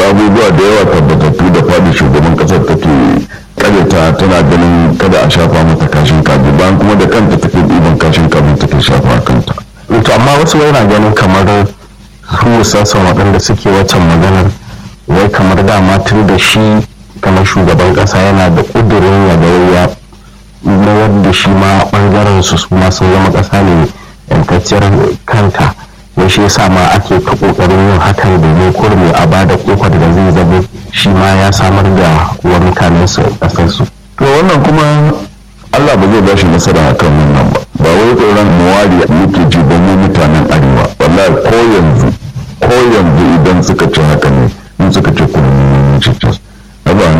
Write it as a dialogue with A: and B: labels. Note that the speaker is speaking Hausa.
A: abubuwa da yawa tabbatattu da fadi shugaban kasar take karyata tana ganin kada a shafa mata kashin kaji bayan kuma da kanta take ɗiban kashin kaji take shafa kanta
B: to amma wasu yana ganin kamar su sassan waɗanda suke waccan maganar wai kamar dama tun da shi kamar shugaban ƙasa yana da ƙudurin ya ga ya mayar da shi ma ɓangaren su su ma sun zama ƙasa ne yankacciyar kanta wai shi yasa ma ake ta ƙoƙarin yin hakan domin kurmi a ba da ƙofar da zai zama shi ma ya samar da wa mutanen su ƙasar su
A: to wannan kuma Allah ba zai ba shi nasara akan wannan ba ba wai tsoron muwari muke ji ba mu mutanen arewa wallahi ko yanzu ko yanzu idan suka ce haka ne in suka ce ku